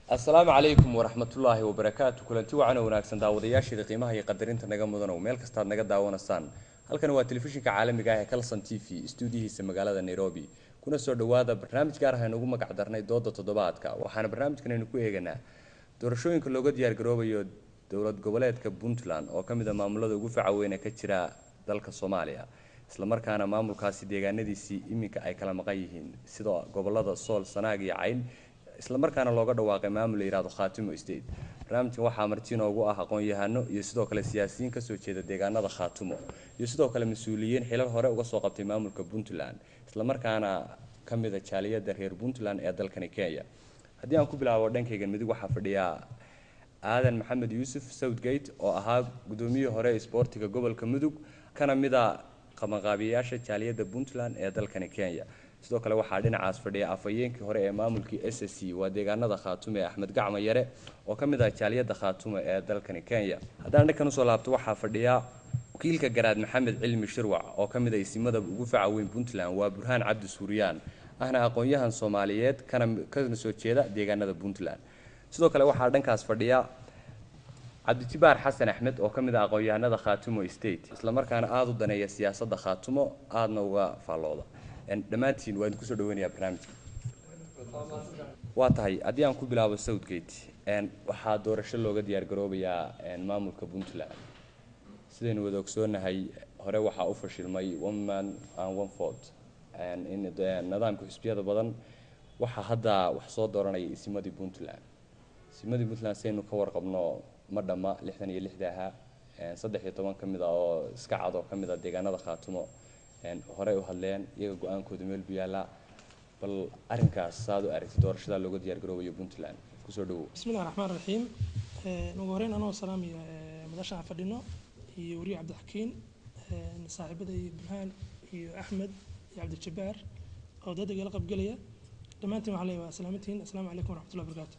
asalaamu calaykum waraxmatullaahi wabarakaatu kulanti wacan oo wanaagsan daawadayaasheeda qiimaha iyo qadarinta naga mudanow meel kastaad naga daawanaysaan halkan waa telefishinka caalamiga ah ee calson t v stuudiyihiisa magaalada nairobi kuna soo dhowaada barnaamij gaar ah aynu ugu magac darnay dooda toddobaadka waxaana barnaamijkan aynu ku eeganaa doorashooyinka looga diyaargaroobayo dowlad goboleedka puntland oo ka mid a maamulada ugu faca weyn ee ka jira dalka soomaaliya islamarkaana maamulkaasi deegaanadiisii iminka ay kala maqan yihiin sida gobolada sool sanaag iyo cayn islamarkaana looga dhawaaqay maamul la yihahdo khaatimo state barnaamijkan waxaa marti inoogu ah aqoon-yahano iyo sidoo kale siyaasiyiin kasoo jeeda deegaanada khaatimo iyo sidoo kale mas-uuliyiin xilal hore uga soo qabtay maamulka puntland islamarkaana ka mid a jaaliyada reer puntland ee dalkani kenya haddii aan ku bilaabo dhankaygan midig waxaa fadhiyaa aadan maxamed yuusuf southgate oo ahaa gudoomiyihii hore isboortiga gobolka mudug kana mid a qabanqaabiyayaasha jaaliyada puntland ee dalkani kenya sidoo kale waxaa dhinacaas fadhiya afhayeenkii hore ee maamulkii s s c waa deegaanada khaatume axmed gacma yare oo ka mid ah jaaliyada khaatume ee dalkani kenya haddaan dhankan usoo laabto waxaa fadhiya wakiilka garaad maxamed cilmi shirwac oo ka mid ah isimada ugu faca weyn puntland waa burhaan cabdi suuriyaan ahna aqoon-yahan soomaaliyeed kana kana soo jeeda deegaanada puntland sidoo kale waxaa dhankaas fadhiya cabdijibaar xasan axmed oo ka mid ah aqoon-yahanada khaatumo state islamarkaana aada u daneeya siyaasadda khaatumo aadna uga faallooda dhammaantiin waa idin kusoo dhaweynayaa barnaamijka waa tahay haddii aan ku bilaabo southgate waxaa doorasho looga diyaargaroobayaa maamulka puntland sidaynu wada ogsoonahay hore waxaa u fashilmay one man and one fort nidaamka xisbiyada badan waxaa hadda wax soo dooranaya isimadii puntland isimadii puntland sidaynu ka warqabno ma dhamma lixdan iyo lixda ahaa saddex iyo toban ka mid ah oo iska cad oo ka mid ah deegaanada khaatumo horey u hadleen iyaga go-aankooda meel bu yaallaa bal arrinkaas saad u aragtay doorashada looga diyaargaroobayo puntland kusoo dhawow bismillahi raxmaan raxiim ugu horeyn anoo salaamaya madasha aan fadhino iyo weriye cabdixakiin saaxiibada iyo burhaan iyo axmed iyo cabdijabaar oo dad igala qabgelaya dhammaantiin waxaan leeyahay waa salaamantihiin assalaamu calaykum waraxmatullahi wabarakaatu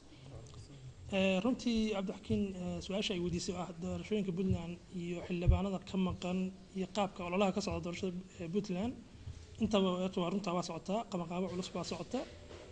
runtii cabdixakiin su-aasha ay weydiisay oo ah doorashooyinka puntland iyo xildhibaanada ka maqan iyo qaabka ololaha ka socda doorashada puntland intaba waa runtaa waa socotaa qabanqaabo culus baa socota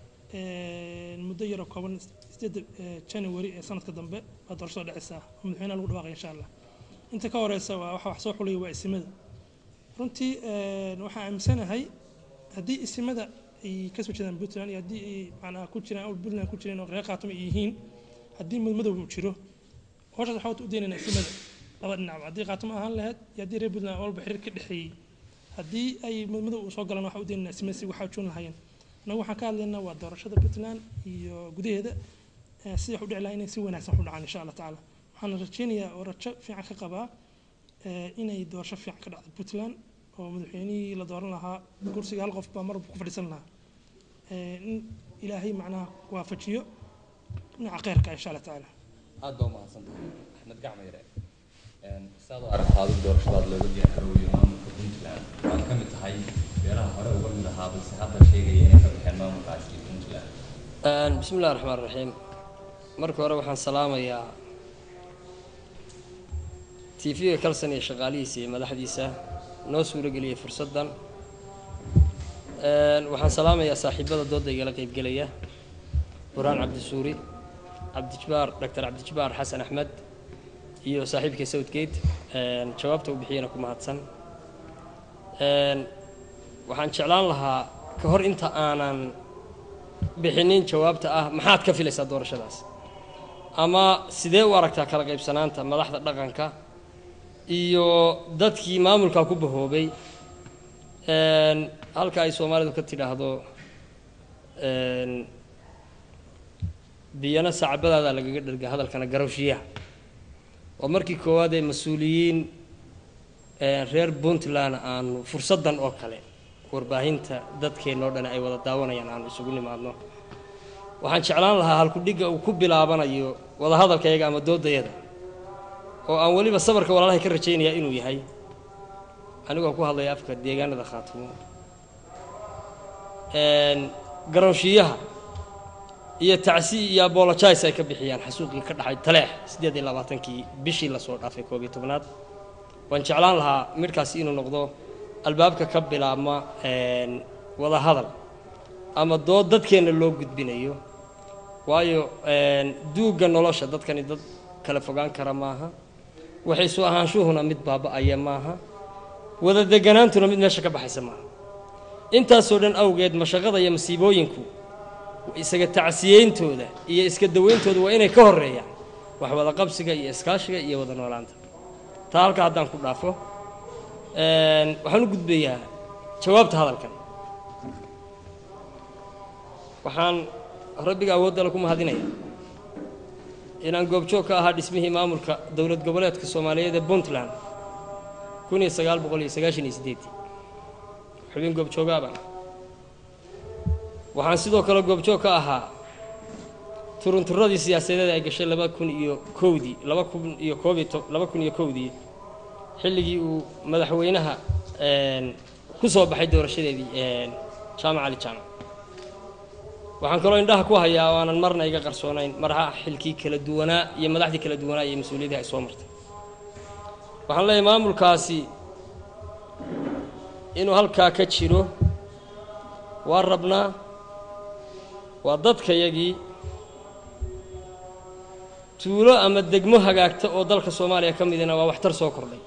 muddo yaroo kooban sideeda january ee sanadka dambe baa doorashada dhacaysaa oo madaxweynaha lagu dhawaaqaya insha allah inta ka horeysa waa waxa wax soo xulaya waa isimada runtii waxaan aaminsanahay haddii isimada ay kasoo jeedaan puntland iyo haddii ay macnaha ku jiraan puntland ku jireen oo reer khaatuma ay yihiin haddii madmadow uu jiro howshaas waxaa u daynaynaa isimada laba dhinacba haddii khaatimo ahaan lahayd iyo haddii reer puntland walba xiriir ka dhexeeyey haddii ay madmadow uu soo galaan waxaa u daynaynaa isimada si waxaa joon lahaayeen annagu waxaan ka hadlaynaa waa doorashada puntland iyo gudaheeda si wax u dhici lahaa inay si wanaagsan wax u dhacaan insha allah tacaala waxaan rajeynayaa oo rajo fiican ka qabaa inay doorasho fiican ka dhacdo puntland oo madaxweynihii la dooran lahaa kursiga hal qof baa marba ku fadhiisan lahaa in ilaahay macnaha waafajiyo dhinaca kheyrka insha allah tacaala aada baa umahadsantahay axmed gacma yare saad u aragtaa adigu doorashadaad looga diyaargaroobayo maamulka puntland waad ka mid tahay beelaha hore uga mid ahaa balse hadda sheegaya inay ka baxeen maamulkaasi puntland bismi illahi raxmaan raxiim marka hore waxaan salaamayaa t v-ga kalson iyo shaqaalihiisa iyo madaxdiisa noo suuro geliyay fursaddan waxaan salaamayaa saaxiibada dooda igala qeybgelaya burhaan cabdisuuri cabdijibaar doctor cabdijibaar xasan axmed iyo saaxiibka southgate jawaabta uu bixiyana ku mahadsan waxaan jeclaan lahaa ka hor inta aanan bixinin jawaabta ah maxaad ka filaysaa doorashadaas ama sidee u aragtaa kala qaybsanaanta madaxda dhaqanka iyo dadkii maamulkaa ku bahoobay halka ay soomaalidu ka tidhaahdo biyana sacabadaada lagaga dherga hadalkana garowshiyaha waa markii koowaad ee mas-uuliyiin reer puntland aanu fursaddan oo kale warbaahinta dadkeennao dhan ay wada daawanayaan aanu isugu nimaadno waxaan jeclaan lahaa halkudhigga uu ku bilaabanayo wadahadalkayaga ama doodayada oo aan weliba sabarka walaalahay ka rajaynayaa inuu yahay anigoo ku hadlaya afka deegaanada khaatumo garowshiyaha iyo tacsi iyo abolojais ay ka bixiyaan xasuuqii ka dhaxay taleex siddeed iyo labaatankii bishii lasoo dhaafay koob iyo tobnaad waan jeclaan lahaa midhkaasi inuu noqdo albaabka ka bilaabma wada hadal ama dood dadkeenna loo gudbinayo waayo duugga nolosha dadkani dad kala fogaan kara maaha waxaysu ahaanshuhuna mid baaba-aya maaha wada deganaantuna mid meesha ka baxaysa maaha intaasoo dhan awgeed mashaqada iyo masiibooyinku isaga tacsiyeyntooda iyo iska daweyntooda waa inay ka horreeyaan wax wada qabsiga iyo iskaashiga iyo wada noolaanta taa halkaa haddaan ku dhaafo waxaan u gudbayaa jawaabta hadalkan waxaan rabbiga awooddale ku mahadinayaa inaan goobjoog ka ahaa dhismihii maamulka dowlad goboleedka soomaaliyeed ee puntland kun iyo sagaal boqol iyo sagaashan iyo siddeeddii xubin goobjoogaabaan waxaan sidoo kale goobjoog ka ahaa turunturadii siyaasadeed ay gashay laba kun iyo kowdii laba kun iyo koob iyo to laba kun iyo kowdii xilligii uu madaxweynaha ku soo baxay doorashadeedii jaamac cali jaamac waxaan kaloo indhaha ku hayaa oo aanan marna iga qarsoonayn maraha xilkii kala duwanaa iyo madaxdii kala duwanaa iyo mas-uuliyadii ay soo martay waxaan leeyahay maamulkaasi inuu halkaa ka jiro waa rabnaa waa dadkayagii tuulo ama degmo hagaagta oo dalka soomaaliya ka midina waa waxtar soo kordhay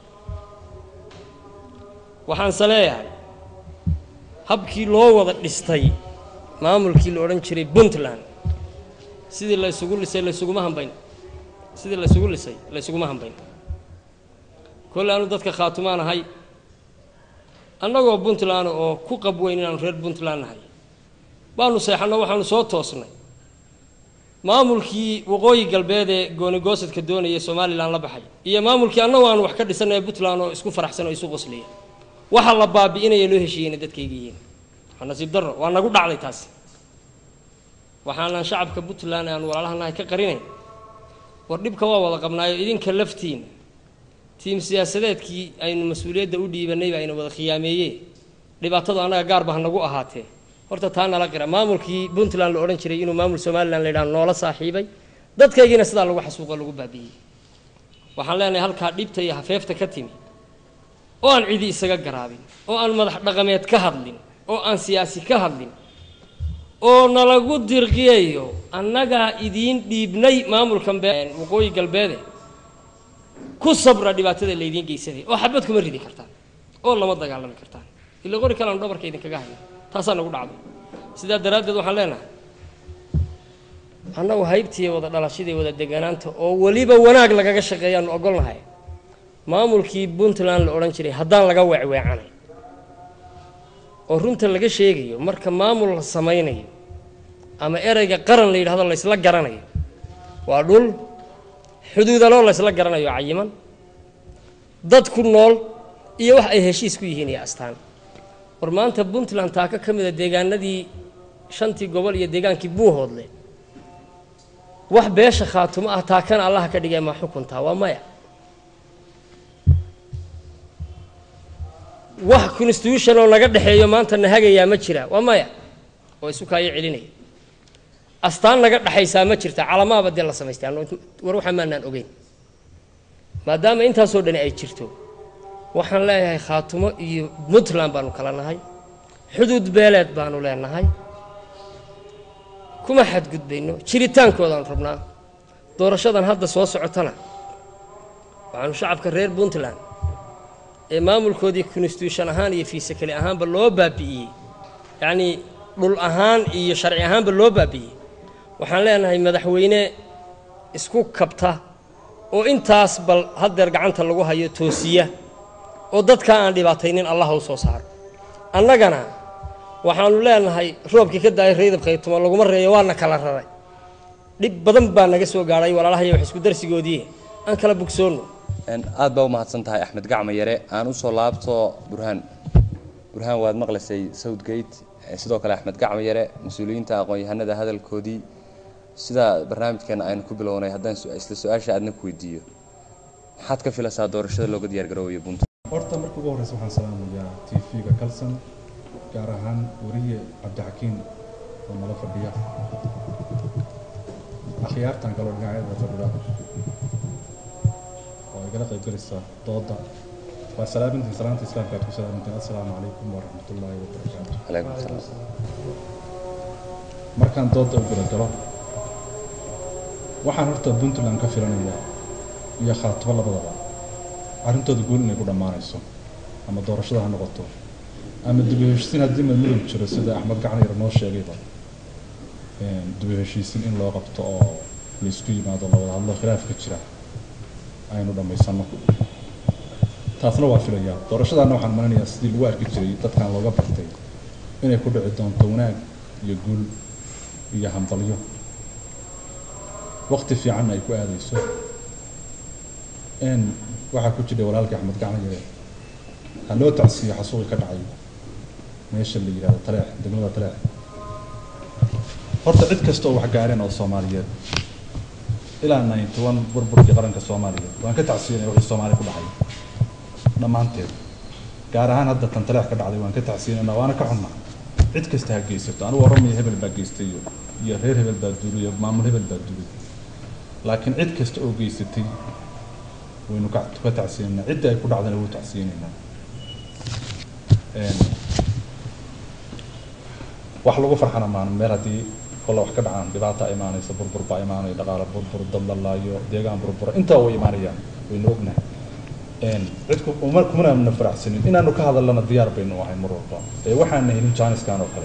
waxaanse leeyahay habkii loo wada dhistay maamulkii la odhan jiray puntland sidii la ysugu lisay laysuguma hambayn sidii la ysugu lisay laysuguma hambayn kolle aanu dadka khaatumaan ahay annagoo puntland oo ku qabweyn inaanu reer puntland nahay baanu seexanno waxaanu soo toosnay maamulkii waqooyi galbeed ee goonigoosadka doonaya somalilan la baxay iyo maamulkii annagu aanu wax ka dhisanaya puntland oo isku faraxsan oo isu qoslaya waxa la baabi'inaya loo heshiiyeyna dadkayga yihiin waa nasiib darro waa nagu dhacday taasi waxaanan shacabka puntland aan walaalahanahay ka qarinayn war dhibka waa wada qabnaayo idinka laftiina tiim siyaasadeedkii aynu mas-uuliyadda u dhiibanay baa ayna wada khiyaameeyeen dhibaatadu annaga gaarba ha nagu ahaatee horta taa nala qira maamulkii puntland la odhan jiray inuu maamul somalilan la yidhaha noola saaxiibay dadkaygiina sidaa lagu xasuuqo lagu baabi'iyey waxaan leenahay halkaa dhibta iyo hafeefta ka timi oo aan cidi isaga garaabin oo aan madax dhaqameed ka hadlin oo aan siyaasi ka hadlin oo nalagu dirqiyayo annagaa idiin dhiibnay maamulkan waqooyi galbeede ku sabra dhibaatada laydiin geysanaya oo xabad kuma ridi kartaan oo lama dagaalami kartaan ila qori kaleanu dhabarka idinkaga hayna taasaa nagu dhacday sidaa daraaddeed waxaan leenahay annagu haybtiiyo wada dhalashadii wada deganaanta oo weliba wanaag lagaga shaqeeyaanu ogolnahay maamulkii puntland la odhan jiray haddaan laga weecweecanay oo runta laga sheegayo marka maamul la samaynayo ama ereyga qaran la yidhahdo laysla garanayo waa dhul xuduudaloo laysla garanayo cayiman dad ku nool iyo wax ay heshiis ku yihiin iyo astaan war maanta puntland taaka ka mida deegaanadii shantii gobol iyo deegaankii buuhoodle wax beesha khaatumo ah taakana allaha ka dhigay ma xukuntaa waa maya wax constitution oo naga dhexeeyo maanta na hagayaa ma jira waa maya oo isu kaayo celinaya astaan naga dhexaysaa ma jirta calamaaba dee la samaystay war waxaa maanaan ogeyn maadaama intaasoo dhani ay jirto waxaan leeyahay khaatumo iyo puntland baanu kala nahay xuduud beeleed baanu leenahay kuma xadgudbayno jiritaankoodaanu rabnaa doorashadan hadda soo socotana waxaanu shacabka reer puntland ee maamulkoodii constitution ahaan iyo fiise keli ahaanba loo baabi'iyey yacnii dhul ahaan iyo sharci ahaanba loo baabi'iyey waxaan leenahay madaxweyne isku kabta oo intaas bal haddeer gacanta lagu hayo toosiya oo dadkaa aan dhibaataynin allah u soo saaro annagana waxaanu leenahay roobkii ka daayay raydab khaytuma laguma reeyo waana kala raray dhib badan baa naga soo gaadhay walaalahaya wax isku darsigoodii aan kala bogsoonno aad baa u mahadsan tahay axmed gacma yare aan usoo laabto burhaan burhaan waad maqlaysay southgate sidoo kale axmed gacma yare mas-uuliyiinta aqoon-yahanada hadalkoodii sida barnaamijkeena aynu ku bilownay haddaan isla su-aasha aadna ku weydiiyo maxaad ka filaysaa doorashada looga diyaargaroobayo puntland horta marka ugu horreysa waxaan salaamayaa t v-ga kalson gaar ahaan weriye cabdixakiin oo nala fadhiya akhyaartan kaloo dhinacyada fadhida oo igala qayb galaysa dooda waa salaamintiin salaanta islaamka aad ku salaamintiin assalaamu calaykum waraxmatullaahi wabarakaatu calaykum salaam markaan dooda u guda galo waxaan horta puntland ka filanayaa iyo khaatimo labadaba arrintooda guul inay ku dhammaanayso ama doorashada ha noqoto ama dib u heshiisiin haddii madmudug jiro sida axmed gacan yar noo sheegayba dib u heshiisiin in loo qabto oo laysku yimaado la wada hadlo khilaafka jira aynu dhammaysano taasna waa filayaa doorashadaana waxaan malinayaa sidii lagu arki jiray dadkan looga bartay inay ku dhici doonto wanaag iyo guul iyo hambalyo waqti fiicanna ay ku aadayso n waxaa ku jira walaalkii axmed gacan yare ha loo tacsiiyo xasuuqi ka dhacay meesha la yidhahdo taleex degmada taleex horta cid kasta oo wax gaareen oo soomaaliyeed ilaa ninety one burburkii qaranka soomaaliya waan ka tacsiyanaya wixii soomaaliya ku dhacay dhammaanteed gaar ahaan hadda tan taleex ka dhacday waan ka tacsiyanayna waana ka xunnaa cid kasta ha geysato anigu oramaya hebel baa geystay iyo iyo reer hebel baa duulay iyo maamul hebel baa duulay laakiin cid kasta oo geysatay waynu ka ka tacsiyanayna cidda ay ku dhacdana wuu tacsiyanaynaa wax lagu farxana maan meel haddii kolla wax ka dhacaan dhibaata imaanaysa burbur baa imaanaya dhaqaale burbur dad la laayo deegaan burbura intaa way imaanayaan waynu ognahay cidku uma kumanana faraxsanin inaanu ka hadallana diyaar baynu ahay mar walba ee waxaana helin jaaniskan oo kale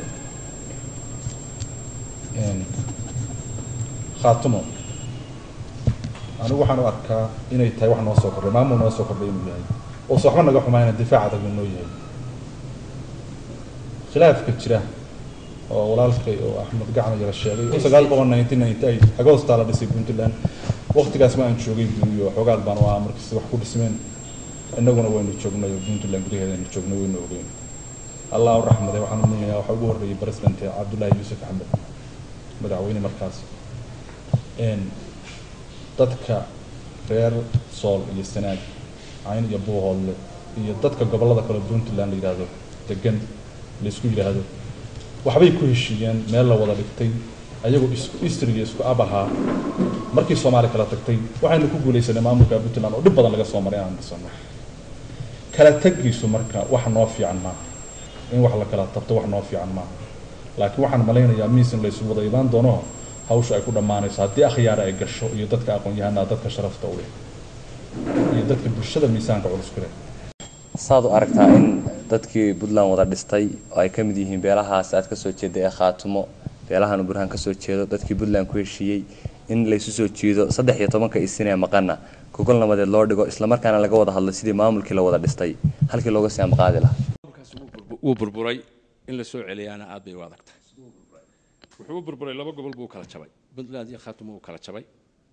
khaatumo anigu waxaan u arkaa inay tahay wax noo soo kordhay maamul noo soo kordhay inuu yahay oose waxba naga xumayna difaac adag uu noo yahay khilaafka jira oo walaalkay oo axmed gacan yara sheegay oo sagaal boqol nineteen ninety eight agoostaa la dhisay puntland waqtigaas ma aan joogay buuyo xoogaal baan u ahaa markiis wax ku dhismeen innaguna waynu joognay oo puntland gudaheedaynu joognay waynu ogeyn allah u raxmaday waxaan u leeyahay waxaa ugu horreeyay president cabdullaahi yuusuf axmed madaxweyne markaas dadka reer sool iyo sanaag cayn iyo buuhoodle iyo dadka gobollada kale puntland la yidhaahdo degan la isku yidhaahdo waxbay ku heshiiyeen meel la wada dhigtay ayagoo isku istriga isku ab ahaa markii soomaali kala tagtay waxaynu ku guulaysanay maamulka puntland oo dhib badan laga soo maray inaan dhisano kala tagiisu marka wax noo fiican maaha in wax la kala tabto wax noo fiican maaha laakiin waxaan malaynayaa miisin la isugu wada imaan doono hawsha ay ku dhammaanayso haddii akhyaara ay gasho iyo dadka aqoon-yahanaa dadka sharafta u leh iyo dadka bulshada miisaanka culus ku leh saad u aragtaa in dadkii puntland wada dhistay oo ay ka mid yihiin beelahaas aad kasoo jeeda ee khaatumo beelahan burhaan kasoo jeedo dadkii puntland ku heshiiyey in laysu soo jiido saddex iyo tobanka isinee maqana gogol nabadeed loo dhigo islamarkaana laga wada hadlo sidii maamulkii la wada dhistay halkii looga sii amqaadi lahaa wuu burburay in la soo celiyaana aad bay u adag tahay wuxuu u burburay laba gobol buu kala jabay puntland iyo khaatumo uu kala jabay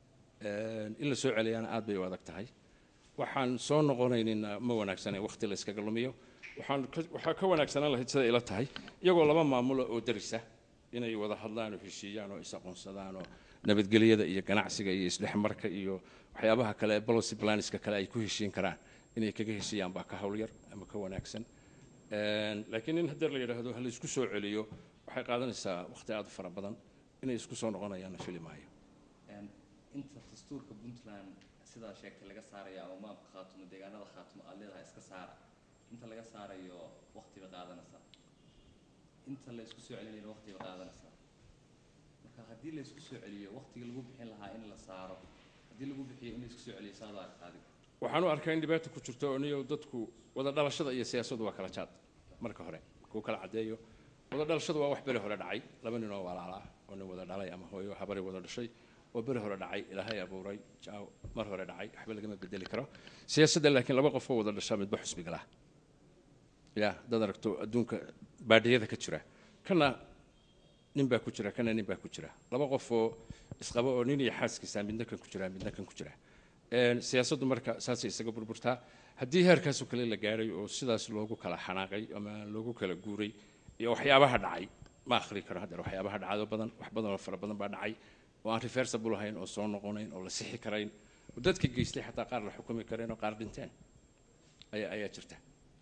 in la soo celiyaana aad bay u adag tahay waxaan soo noqonaynina ma wanaagsana waqti la iskaga lumiyo waxaan waxaa ka wanaagsanaan lahayd sida ila tahay iyagoo laba maamulo oo darisa inay wada hadlaan oo heshiiyaan oo is aqoonsadaan oo nabadgelyada iyo ganacsiga iyo isdhexmarka iyo waxyaabaha kale policy planska kale ay ku heshiin karaan inay kaga heshiiyaan baa ka howlyar ama ka wanaagsan laakiin in haddii la yidhaahdo ha la isku soo celiyo waxay qaadanaysaa waqti aad u fara badan inay isku soo noqonayaanna fili maayo inta dastuurka puntland sidaa sheegtay laga saaraya ama maamka khaatumo deegaanada khaatumo aad leedahay iska saara inta laga saarayo waqti bay qaadanaysaa inta la isku soo celinayna waqti bay qaadanaysaa marka haddii la isku soo celiyo waqtigii lagu bixin lahaa in la saaro haddii lagu bixiyo in la isku soo celiyo saad u aragtaa adiga waxaan u arkaa in dhibaata ku jirto oo niyo dadku wada dhalashada iyo siyaasaddu waa kala jaad marka hore kuu kala caddeeyo wada dhalashadu waa wax beri hore dhacay laba nin oo walaala ah oo nin wada dhalay ama hooyo habari wada dhashay oo beri hore dhacay ilaahay abuuray jaaw mar hore dhacay waxba lagama bedeli karo siyaasadda laakiin laba qof oo wada dhashaa midba xusbi galaa ya dad aragto adduunka baadhiyada ka jira kana nin baa ku jira kana nin baa ku jira laba qof oo isqaba oo nin iyo xaaskiisa midna kan ku jira midna kan ku jira siyaasaddu marka saasay isaga burburtaa haddii heerkaasoo kale la gaaray oo sidaas loogu kala xanaaqay ama loogu kala guuray iyo waxyaabaha dhacay ma akhri karo haddeer waxyaabaha dhacdo badan wax badan oo fara badan baa dhacay oo aan reversible ahayn oo soo noqonayn oo la sixi karayn oo dadka geystay xataa qaar la xukumi kareen oo qaar dhinteen ayaa ayaa jirta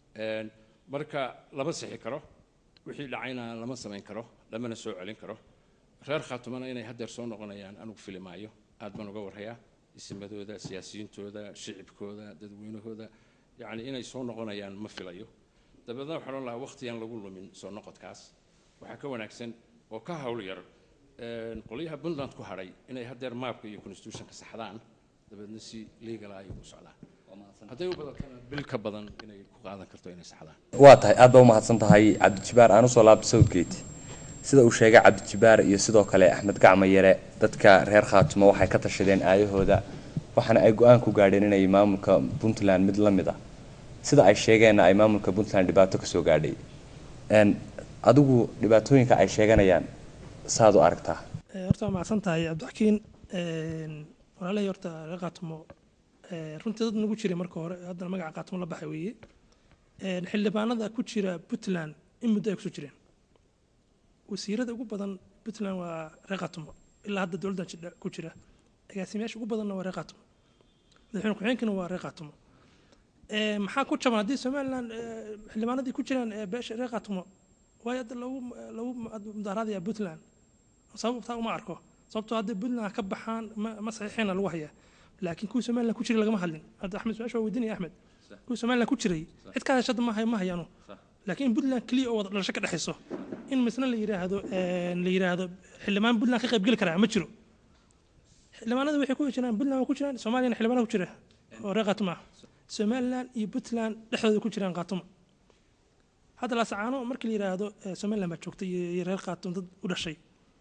marka lama sixi karo wixii dhacayna lama samayn karo lamana soo celin karo reer khaatumana inay haddeer soo noqonayaan anugu fili maayo aad baan uga warhayaa isimadooda siyaasiyiintooda shicibkooda dadweynahooda yacni inay soo noqonayaan ma filayo dabeedna waxaan odhan lahaa waqtiyan lagu lumin soo noqodkaas waxaa ka wanaagsan oo ka hawl yar een, qolyaha puntland ku hadhay inay haddeer maabka iyo constitutionka saxdaan dabeedna si legal ah ay ugu socdaan hadday u badatana bil ka badan inay ku qaadan karto inay saxdaan waa tahay aad baa umahadsan tahay cabdijibaar aan usoo laabta southgate sida uu sheegay cabdijibaar iyo sidoo kale axmed gacma yare dadka reer khaatumo waxay ka tashadeen aayahooda waxaana ay go-aan ku gaadheen inay maamulka puntland mid la mid ah sida ay sheegeenna ay maamulka puntland dhibaato kasoo gaadhay Een, adigu dhibaatooyinka ay sheeganayaan saad u aragtaa Eh, horta waa macsan tahay cabdixakiin walaalahii horta reer qaatumo eh, runtii dad nagu jiray marka hore haddana magaca qaatumo la baxay weeye Eh, xildhibaanada ku jira puntland in muddo ay kusoo jireen wasiirada ugu badan puntland waa reer qaatumo ilaa hadda dowladdan jidha ku jira agaasimayaasha ugu badanna waa reer qaatumo madaxweyne ku-xigeenkana waa reer qaatumo Eh, maxaa ku jaban haddii somalilan eh, xildhibaanadii ku jiraan eh, beesha reer qaatumo waayo hadda lagu lagu mudaaraadaya puntland sababtaa uma arko sababtoo hadday puntland ka baxaan ma ma saxiixina lagu hayaa laakiin kuwii somaliland ku jiray lagama hadlin hadda axmed su-aasha waa weydiinaya axmed kuwii somaliland ku jiray cid ka heshada ma hay ma hayaano laakiin in puntland keliya oo wada dhalasho ka dhexayso in misna la yidhaahdo eh, la yidhaahdo xildhibaan puntland ka qaybgeli karaa ma jiro xildhibaanada waxay ku jiraan puntland waa ku jiraan soomaaliyana xildhibaana ku jira oo reer qaatuma ah somaliland iyo puntland dhexdooda ku jiraan qaatuma hadda laasacaano markii la yidhaahdo eh, somaliland baa joogtay iyo iyo reer qaatum dad u dhashay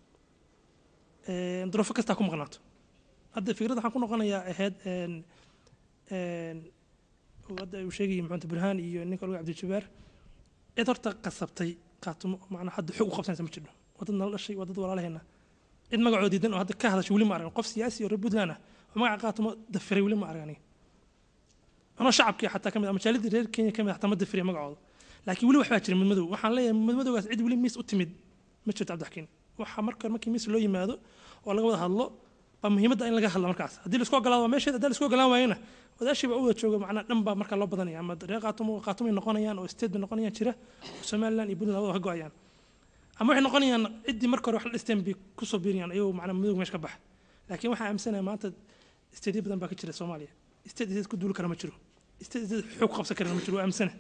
Eh, duruufo kastaa ku maqnaato hadda fikrad waxaan ku noqonayaa ahayd een, een, uu hadda uu sheegayay maxamed burhaan iyo ninka lagu cabdijabaar cid horta qasabtay qaatumo macnaa hadda xog u qabsanaysa ma jirno waa dad nala dhashay waa dad walaalaheena cid magacoo diidan oo hadda ka hadashay weli ma argan qof siyaasi oo reer puntland ah oo magaca qaatumo dafiray weli ma argan aniga anoo shacabkii xataa kamid ah majaaladii reer kenya kamid ah xataa ma dafiriya magacooda laakiin weli waxbaa jira midmadow waxaan leeyahay midmadowgaas cid weli miis u timid ma jirto cabdixakiin waxaa marka markii miis loo yimaado oo laga wada hadlo baa muhiimadda in laga hadlo markaas haddii laisku ogolaado waa meesheeda haddii laisku ogolaan waayana wadaashii baa u wada jooga macnaa dhan baa markaa loo badanaya ama reer qaatumo qaatumay noqonayaan oo state bay noqonayaan jira oo somaliland iyo puntland labada ka go-ayaan ama waxay noqonayaan ciddii marka hore wax la dhisteen bay kusoo biirayaan ayagoo macnaa madowga meesha ka baxa laakiin waxaa aaminsanayaa maanta stateyo badan baa ka jira soomaaliya state state ku duuli kara ma jiro state state xoog qabsan kara ma jiro waa aaminsana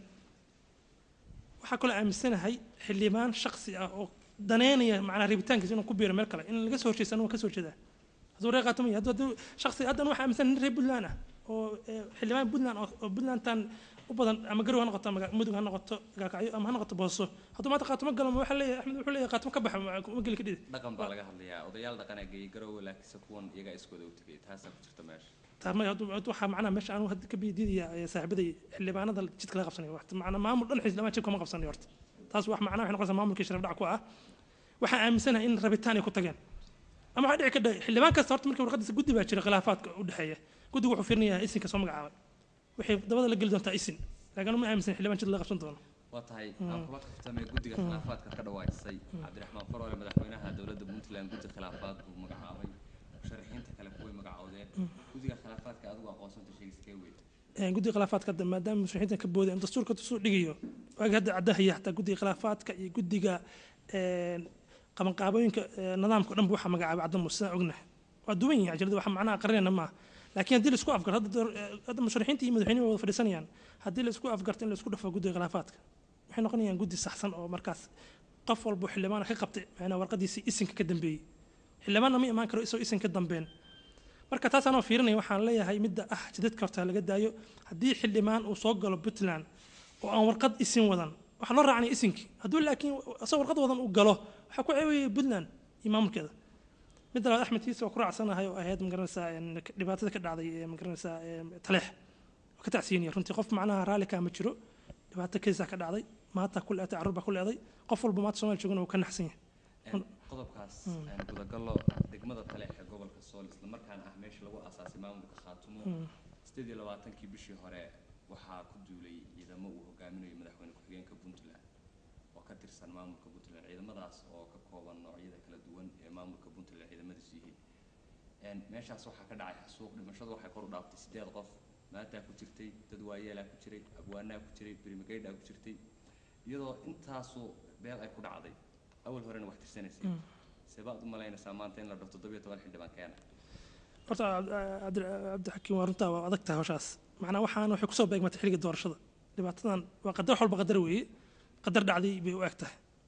waxaa kaloo aaminsanahay xildhibaan shaksi ah oo daneynaya macnaa rabitaankiisa inuu ku biiro meel kale in laga soo horjeesta anugu ka soo jeedaa hadduu reer qaatumaya hadduu hadduu shaksi haddan waxaa aaminsan nin reer puntland ah oo eh, xildhibaan puntland oo oo puntlandtan u badan ama garow ha noqoto ama mudug ha noqoto gaalkacyo ama ha noqoto booso hadduu maanta qaatumo galo ma waxaa leeyahay axmed wuxuu leeyahay qaatumo ka baxa ma ma geli ka dhidi dhaqan baa laga hadlayaa odayaal dhaqanaa geeyey garowe laakiinse kuwan iyagaa iskooda u tegay taasaa ku jirta meesha taarmay hadduu hadduu waxaa macnaha meesha anugu hadda ka bidiidaya saaxiibaday xildhibaanada jidka laga qabsanayo wax macnaa maamul dhan xildhibaan jidka ma qabsanayo horta taas wax macnaha waxay noqonaysaa maamulkii sharaf dhac ku ah waxaan aaminsanahay in rabitaan ay ku tageen ama waxaa dhici kadha xildhibaan kasta horta markii warqadiisa guddi baa jira khilaafaadka u dhexeeya guddigu wuxuu fiirinayaa isinka soo magacaabay waxay dabada la geli doontaa isin laakiin ma aaminsan xildhibaan jid laga qabsan doono waa tahay aan kula kaftamay guddiga khilaafaadka ka dhawaajisay cabdiraxmaan faroole madaxweynaha dowladda puntland guddi khilaafaad buu magacaabay musharaxiinta kale kuway magacoodeen guddiga khilaafaadka adigu aqoonsanta sheegiskee weyd Een, guddiga khilaafaadka hadda maadaama musharaxiinta ka boodeen dastuurka dastuur dhigayo waagi hadda caddahaya xataa guddiga khilaafaadka iyo guddiga een, qabanqaabooyinka ee, nidaamka o dhan bu waxaa magacaabay cadda muuse sidaan ognahay waa duwan yihin ajalada waxa macnaha qarinayna maaha laakiin haddii laisku afgarto hadda door- ee, hadda musharaxiinta iyo madaxweynuhu way wada fadhiisanayaan haddii laisku afgarto in laisku dhafo guddiga khilaafaadka waxay noqonayaan guddi saxsan oo markaas qof walba xildhibaana ka qabtay macnaa warqadiisii isinka ka dambeeyey xildhibaanna ma imaan karo isagoo isin ka dambeyn marka taas anoo fiirinaya waxaan leeyahay midda ah jidadka horta laga daayo haddii xildhibaan uu soo galo puntland oo aan warqad isin wadan waxaa loo raacanaya isinkii hadduu laakiin asagoo warqad wadan uu galo waxaa ku ceebaya puntland iyo maamulkeeda midda labaad axmed kiisa waa ku raacsanahay oo ahayd magaranaysaa een, dhibaatada ka dhacday ee magaranaysaa een, taleex waa ka tacsiinaya runtii qof macnaha raalli kaa ma jiro dhibaato keisaa ka dhacday maanta ku leeday carruur baa ku leeday qof walba maanta soomaali joogana wuu ka naxsan yahay Een, qodobkaas aan gudagallo degmada taleex ee gobolka sool islamarkaana ah meesha lagu aasaasay maamulka khaatumo sideed iyo labaatankii bishii hore waxaa ku duulay ciidamo uu hogaaminayo madaxweyne ku-xigeenka puntland oo ka tirsan maamulka puntland ciidamadaas oo ka kooban noocyada kala duwan ee maamulka puntland ciidamadiisu yihiin Een, meeshaas waxaa ka dhacay xasuuq dhimashadu waxay kor u dhaaftay sideed qof maataa ku jirtay dad waayeelaa ku jiray abwaanaa ku jiray berimageydhaa ku jirtay iyadoo intaasu beel ay ku dhacday awal horena wax tirsanaysay sebaad u malaynaysaa maanta in la dhao toddobiyo toban xildhibaan keena horta cabdi cabdixakiim waa runtaa waa adag tahay hawshaas macnaa waxaan waxay kusoo beegmatay xilliga doorashada dhibaatadan waa qadar wax walba qadar weeye qadar dhacday bay u eg tahay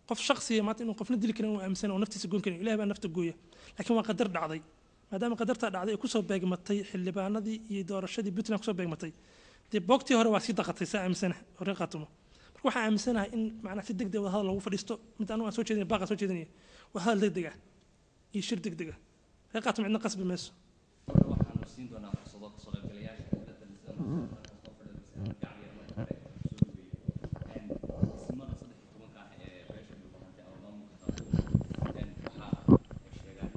qof shaksiya maanta inuu qofna dili karin uu aaminsan oo naftiisa goyn karin ilahay baa nafta gooya laakiin waa qadar dhacday maadaama qadartaa dhacday ay kusoo beegmatay xildhibaanadii iyo doorashadii puntland kusoo beegmatay dee boogtii hore waa sii daqatay saa aaminsanaha oo reer qaatumo marka waxaan aaminsanahay in macnaha si degdeg wada hadal loogu fadhiisto mid anigu aan soo jeedinaya baaqaan soo jeedinaya waa hadal degdeg ah iyo shir degdeg ah reer qaatumo cidna qasbi mayso waxaanu siin doonaa fursado kasoo qaybgalayaasha xafladda sida soo fadhiisa ismada saddex iyo tobanka ah ee beesha dhulbahantay ama maamulka qaatumo waxa ay sheegaan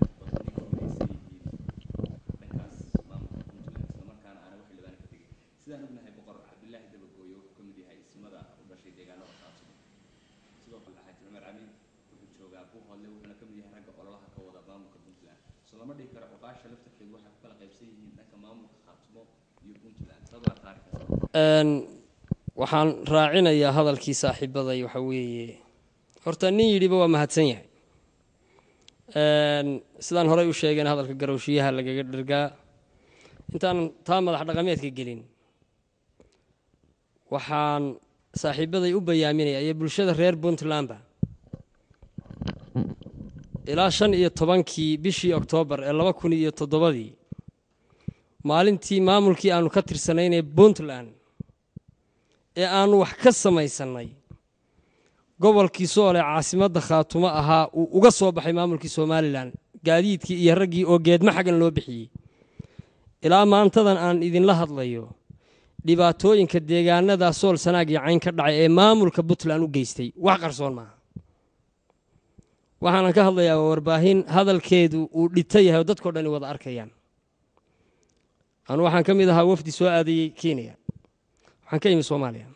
inay ka midaysan yihiin dhankaas maamulka puntland islamarkaana aana wax xildhibaan ka tegin sidaan ognahay boqor cabdilaahi dabagooyo wuxuu ka mid yahay ismada u dhashay deegaanada qaatumo sidoo kale xaaji cumar cali wuxuu joogaa buuhoodle wuxuuna ka mid yahay ragga ololaha ka wada maamulka puntland so lama dhihi karo cuqaasha laftarkeedu waxay ku kala qaybsan yihiin dhanka maamulka qaatumo iyo puntland dad waa taarikhas Een, waxaan raacinayaa hadalkii saaxiibaday waxa weeye horta nin yidhiba waa mahadsan yahay Een, sidaan horey u sheegeen hadalka garowshiyaha lagaga dhergaa intaan taa madax dhaqameedka gelin waxaan saaxiibaday u bayaaminaya iyo bulshada reer puntlandba ilaa shan iyo tobankii bishii oktoobar ee laba kun iyo toddobadii maalintii maamulkii aanu ka tirsanaynee puntland ee aanu wax ka samaysannay gobolkii soole caasimadda khaatumo ahaa uu uga soo baxay maamulkii somalilan gaadiidkii iyo raggii oo geedma xaggan loo bixiyey ilaa maantadan aan idinla hadlayo dhibaatooyinka deegaanada sool sanaag iyo cayn ka dhacay ee maamulka puntland u geystay wax qarsoon maaha waxaanan ka hadlayaa waa warbaahin hadalkeedu uu dhita yahay oo dadkao dhani wada arkayaan anu waxaan ka mid ahaa wafdi soo aadayey kenya waxaan ka imi soomaaliya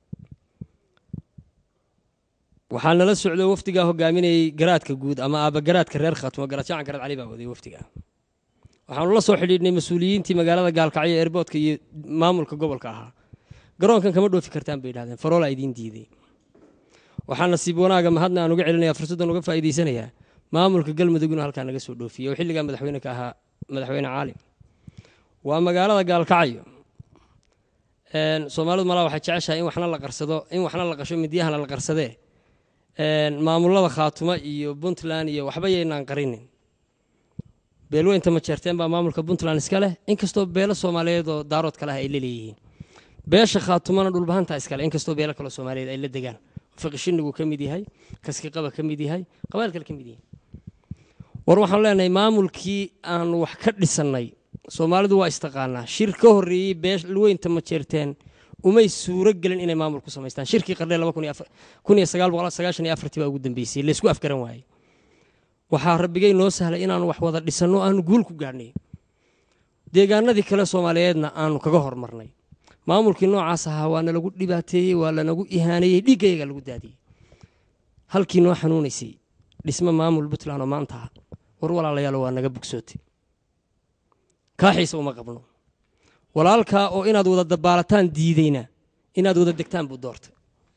waxaa nala socdo wafdigaa hogaaminayey garaadka guud ama aaba garaadka reer khaatumo garaadjacan garaad cali baa waday wafdiga waxaanu la soo xidhiidhnay mas-uuliyiintii magaalada gaalkacyo ee erboodka iyo maamulka gobolka ahaa garoonkan kama dhoofi kartaan bay yidhahdeen faroolaa idiin diiday waxaa nasiib wanaaga mahadna aan uga celinaya fursaddan uga faa'iidaysanayaa maamulka galmudug inuu halkaa naga soo dhoofiyey oo xilligaa madaxweyne ka ahaa madaxweyne caalim waa magaalada gaalkacyo Een, soomaalidu malaa waxay jeceshahay in waxna la qarsado in waxna la qasho midiyahana la qarsadee Een, maamulada khaatumo iyo puntland iyo waxba yaynaan qarinin beelweynta ma jeerteen baa maamulka puntland iska leh inkastoo beelo soomaaliyeed oo daarood kale ah ay la leeyihiin beesha khaatumona dhulbahanta iskale inkastoo beelo kale soomaaliyeed ay la degaan fiqishinigu ka mid yahay kaskiqaba ka mid yahay qabaal kale ka mid yihiin war waxaan leenahay maamulkii aanu wax ka dhisannay soomaalidu waa istaqaanaa shir ka horreeyey beelweynta ma jeerteen umay suuro gelin inay maamul ku samaystaan shirkii qardhee laba kun iyo sagaal boqol sagaashan iyo afartii baa ugu dambeysay laysku afgaran waayey waxaa rabbigay noo sahlay inaanu wax wada dhisanno aanu guul ku gaadhnay deegaanadii kale soomaaliyeedna aanu kaga hormarnay maamulkii noocaas ahaa waa nalagu dhibaateeyey waa lanagu ihaaneeyey dhiiggayaga lagu daadiyey halkii noo xanuunaysay dhismo maamul puntland oo maanta ah war walaalayaalo waa naga bogsootay kaaxiisa uma qabno walaalkaa oo inaad wada dabaalataan diidayna inaad wada degtaan buu doortay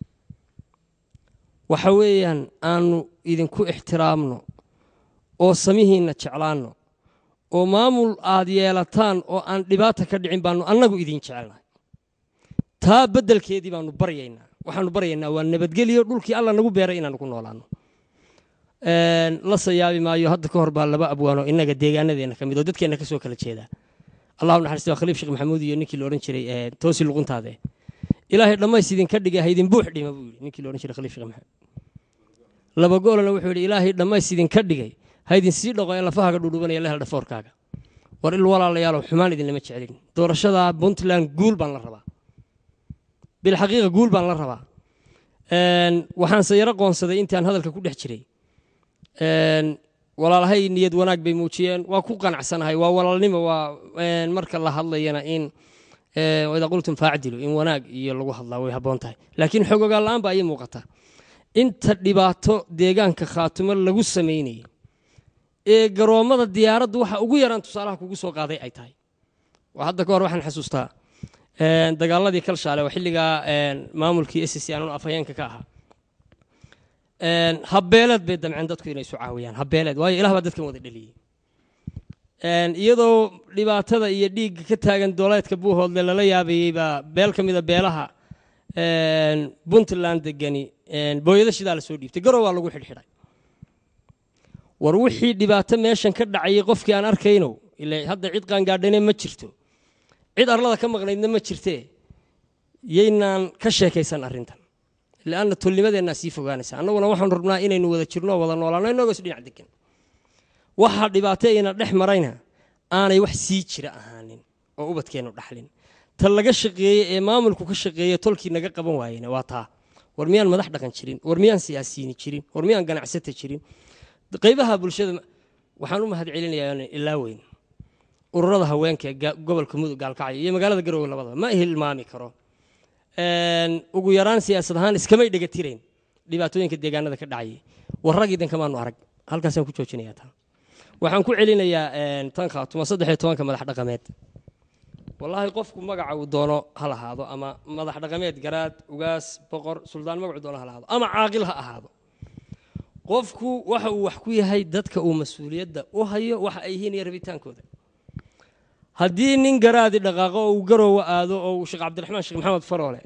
waxa weeyaan aanu idinku ixtiraamno oo samihiinna jeclaanno oo maamul aad yeelataan oo aan dhibaata ka dhicin baanu annagu idin jecelnahay taa beddelkeedii baanu baryaynaa waxaanu baryaynaa waa nabadgelyo dhulkii alla nagu beeray inaanu ku noolaano la sayaabi maayo hadda ka hor baa laba abwaano innaga deegaanadeena ka mid oo dadkeenna ka soo kala jeeda allahu naxariisto waa khaliif sheekh maxamuud iyo ninkii la odhan jiray toosi luquntaade ilaahay dhammays idinka dhigay haydin buux dhima buu yidhi ninkii la odhan jiray khaliif sheekh maxamuud laba goolana wuxuu yidhi ilaahay dhammays idinka dhigay haydin sii dhaqo ee lafahaga dhudhubanaya lehel dhafoorkaaga war il walaalayaalow xumaan idinlama jecelin doorashada puntland guul baan la rabaa bilxaqiiqa guul baan la rabaa waxaanse yaro qoonsaday intaan hadalka ku dhex jiray walaalahay niyad wanaag bay muujiyeen waa ku qanacsanahay waa walaalnimo waa marka la hadlayana in idaa qultum faacdilu in wanaag iyo lagu hadlaa way habboon tahay laakiin xogogaan la-aan baa ii muuqata inta dhibaato deegaanka khaatumo lagu samaynayay ee garoommada diyaaraddu waxa ugu yaraan tusaalaha kugu soo qaaday ay tahay waa hadda ka hor waxaan xasuustaa dagaaladii kalshaale oo xilligaa maamulkii s c aan afhayeenka ka ahaa habeeleed bay damceen dadku inay isu caawiyaan habeeleed waayo ilah baa dadkan wada dheliyey iyadoo dhibaatada iyo dhiigga ka taagan dooleedka buuhoodle lala yaabayey baa beel ka mida beelaha puntland degani booyado shidaa la soo dhiibtay garow waa lagu xidhxidhay war wixii dhibaato meeshan ka dhacayay qofkii aan arkaynow ila hadda cid qaangaadhane ma jirto cid arlada ka maqnaydna ma jirtee yaynaan ka sheekaysan arrintan lianna tolnimadeennaa sii fogaanaysa annaguna waxaanu rabnaa inaynu wada jirno wada noolaano inagoo is dhinac degan waxa dhibaato ina dhex marayna aanay wax sii jira ahaanin oo ubadkeennu dhaxlin ta laga shaqeeyey ee maamulku ka shaqeeye tolkii naga qaban waayena waa taa war miyaan madax dhaqan jirin war miyaan siyaasiyiini jirin war miyaan ganacsata jirin qaybaha bulshada waxaan u mahad celinayaa ilaa weyn ururada haweenka ee gobolka mudug gaalkacyo iyo magaalada garowe labadaba ma hilmaami karo ugu yaraan siyaasad ahaan iskamay dhegatirayn dhibaatooyinka deegaanada ka dhacayay war rag idinkamaanu arag halkaasaan ku joojinayaa taa waxaan ku celinayaa tan khaatuma saddex iyo tobanka madax dhaqameed wallaahi qofku magaca uu doono ha lahaado ama madax dhaqameed garaad ugaas boqor suldaan magacu doono ha lahaado ama caaqil ha ahaado qofku waxa uu wax ku yahay dadka uu mas-uuliyadda u hayo waxa ay yihiin iyo rabitaankooda haddii nin garaadi dhaqaaqo oo uu garoowa aado oo uu sheekh cabdiraxmaan sheekh maxamed faroole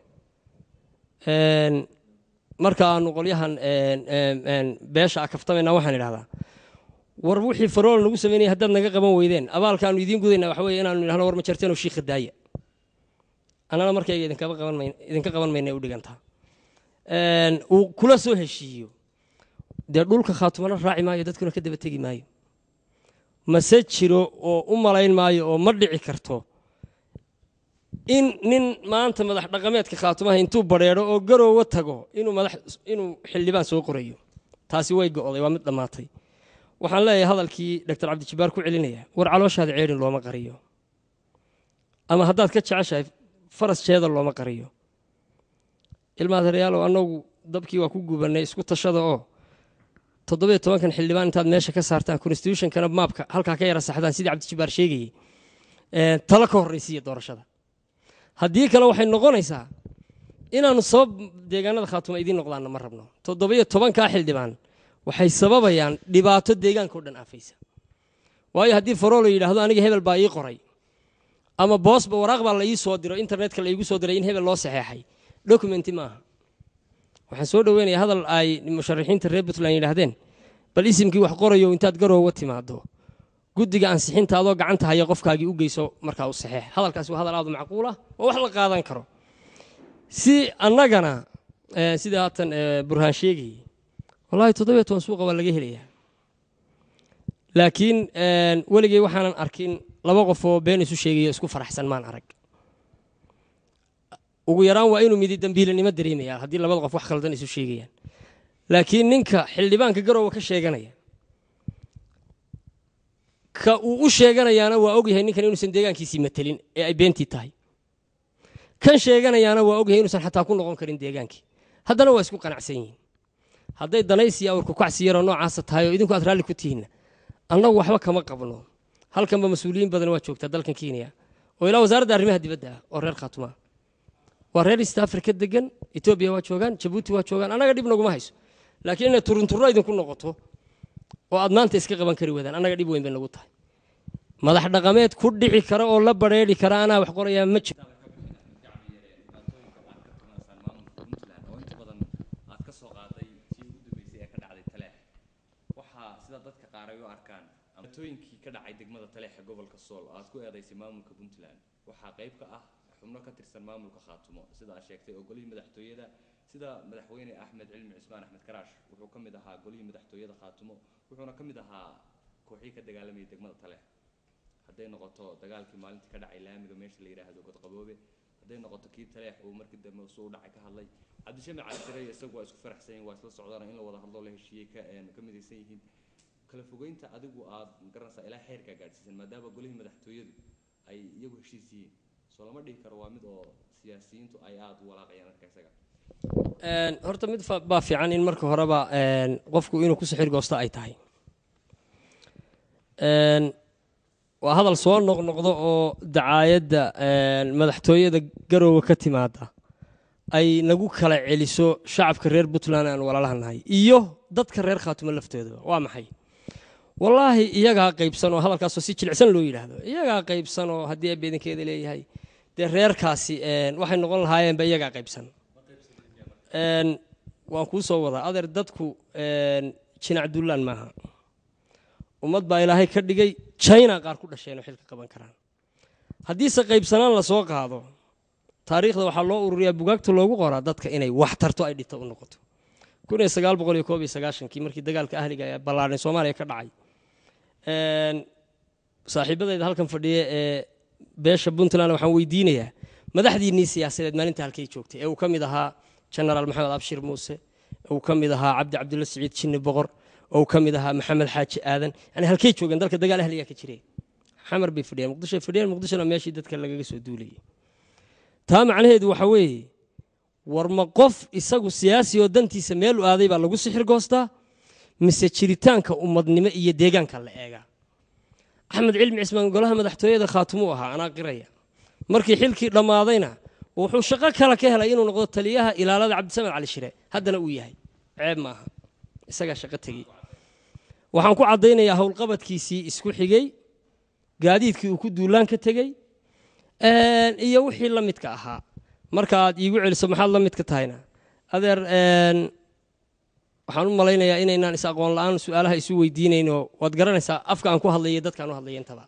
marka aanu qolyahan beesha a kaftamayna waxaan idhahdaa war wixii farool nagu sameynaya haddaad naga qaban weydeen abaalkaanu idiin gudayna waxa weye inaanu idhahno war ma jarteenoo shiikha daaya annana markayga idinka qaban mayna u dhigantaa uu kula soo heshiiyo dee dhulka khaatumana raaci maayo dadkuna ka daba tegi maayo mase jiro oo u malayn maayo oo ma dhici karto in nin maanta madax dhaqameedka khaatumaha intuu badheedho oo garoowa tago inuu madax inuu xildhibaan soo qorayo taasi way go'day waa mid dhammaatay waxaan leeyahay hadalkii doctor cabdijabbaar ku celinaya war calooshaada ceedhin looma qariyo ama haddaad ka jeceshahay faras jeeda looma qariyo ilmaadareyaalow annagu dabkii waa ku gubannay isku tashada oo toddobiyo tobankan xildhibaan intaad meesha ka saartaan constitutionkana maabka halkaa ka yara saxdaan sidii cabdijabbaar sheegayey talo ka horraysiiya doorashada haddii kale waxay noqonaysaa inaannu sabab deegaanada khaatuma idiin noqdaanna ma rabno toddobiyo tobankaa xildhibaan waxay sababayaan dhibaato deegaanka o dhan aafaysa waayo haddii faroolo yidhaahdo aniga hebel baa ii qoray ama boosba waraaq baa la ii soo diro internetka la iigu soo diray in hebel loo saxeexay documenti maaha waxaan soo dhoweynayaa hadal ay musharaxiinta reer puntland yidhaahdeen bal isimkii wax qorayo intaad garoowa timaado guddiga ansixinta adoo gacanta haya qofkaagii u geyso markaa u saxeex hadalkaasi waa hadal aad u macquul ah oo wax la qaadan karo si annagana sida haatan burhaan sheegayey wallahi toddobiyo toban suuqa waa laga helayaa laakiin weligey waxaanan arkin laba qof oo been isu sheegayo isku faraxsan maan arag ugu yaraan waa inuu midi dambiilanimo dareemaya haddii labada qof wax khaldan isu sheegayaan laakiin ninka xildhibaanka garoowa ka sheeganaya ka uu u sheeganayaana waa ogyahay ninkan inuusan deegaankiisii matelin ee ay beentii tahay kan sheeganayaana waa ogyahay inuusan xataa ku noqon karin deegaankii haddana waa isku qanacsan yihiin hadday danaysiya awrku kacsi yaroo noocaasa tahay oo idinku aad raalli ku tihiinna annagu waxba kama qabno halkanba mas-uuliyiin badan waa joogtaa dalkan kenya oo ilaa wasaaradda arrimaha dibadda ah oo reer khaatuma waa reer east africa degan etoobiya waa joogaan jabuuti waa joogaan annaga dhib naguma hayso laakiin inay turunturro idinku noqoto oo aad maanta iska qaban kari weydaan annaga dhib weyn bay nagu tahay madax dhaqameed ku dhici kara oo la badrheedhi kara anaa wax qorayaa ma jiro oo inta badan aad ka soo qaaday tii ugu dambeysay ee ka dhacday taleex waxaa sida dadka qaar ay u arkaan amatooyinkii ka dhacay degmada taleex ee gobolka sool aad ku eedaysay maamulka puntland waxaa qayb ka ah xubno ka tirsan maamulka khaatumo sida aad sheegtay oo golihii madaxtooyada sida madaxweyne axmed cilmi cismaan axmed karaash wuxuu ka mid ahaa golihii madaxtooyada khaatumo wuxuuna ka mid ahaa kooxii ka dagaalamayay degmada taleex hadday noqoto dagaalkii maalintii ka dhacay laamiga meesha la yidhaahdo godqaboobe hadday noqoto kii taleex uu markii dambe suu dhacay ka hadlay cabdishami calisirey isagu waa isku faraxsan yihin waa isla socdaan in la wada hadloo la heshiiyey ka ka midaysan yihiin kala fogeynta adigu aad garanaysaa ilaa xeerkaa gaadhsiisan maadaama golihii madaxtooyadu ay iyagu heshiis yihiin soo lama dhihi karo waa mid oo siyaasiyiintu ay aada u walaaqayaan arka isaga horta mid baa fiican in marka horeba qofku inuu ku sixir goosto ay tahay waa hadal soo noqnoqdo oo dacaayadda madaxtooyada garoowe ka timaada ay nagu kala celiso shacabka reer puntland aan walaalaha nahay iyo dadka reer khaatumo laftoodaba waa maxay wallaahi iyagaa qaybsan oo hadalkaasoo si jilicsan loo yidhaahdo iyagaa qaybsan oo haddii ebeedinkeeda leeyahay dee reerkaasi waxay noqon lahaayeenba iyagaa qaybsan een, waan kuu soo wadaa adeer dadku een, jinac dullaan maaha ummad baa ilaahay ka dhigay china qaar ku dhasheen oo xilka qaban karaan haddiise qaybsanaan lasoo qaado taariikhda waxaa loo ururiyaa bugaagta loogu qoraa dadka inay wax tarto ay dhito u noqoto kun iyo sagaal boqol iyo koob iyo sagaashankii markii dagaalka ahliga ee ballaadhan soomaaliya ka dhacay een, saaxiibadayda halkan fadhiya ee beesha puntland waxaan weydiinayaa madaxdiinnii siyaasadeed maalinta halkay joogtay ee uu ka mid ahaa genaraal maxamed abshir muuse ee uu ka mid ahaa cabdi cabdulla siciid jinni boqor oo uu ka mid ahaa maxamed xaaji aadan yani halkay joogeen dalka dagaal ahligaa ka jiray xamar bay fadhiyeen muqdishoay fadhiyeen muqdishona meeshii dadka lagaga soo duulayay taa macnaheedu waxa weeye war ma qof isagu siyaasi oo dantiisa meel u aaday baa lagu sixir goostaa mise jiritaanka ummadnimo iyo deegaanka la eegaa axmed cilmi cismaan golaha madaxtooyada khaatumuu ahaa anaa qiraya markii xilkii dhammaadayna wuxuu shaqo kale ka helay inuu noqdo taliyaha ilaalada cabdisamed cali shire haddana uu yahay ceeb maaha isagaa shaqo tegey waxaan ku caddaynayaa howlqabadkiisii isku xigay gaadiidkii uu ku duulaan ka tegey een, iyo wixii la midka ahaa marka aad iigu celiso maxaad la midka tahayna adeer een, waxaan u malaynayaa inaynaan is aqoon la-aan su-aalaha isu weydiinayno waad garanaysaa afka aan ku hadlayay dadkaan u hadlaya intaba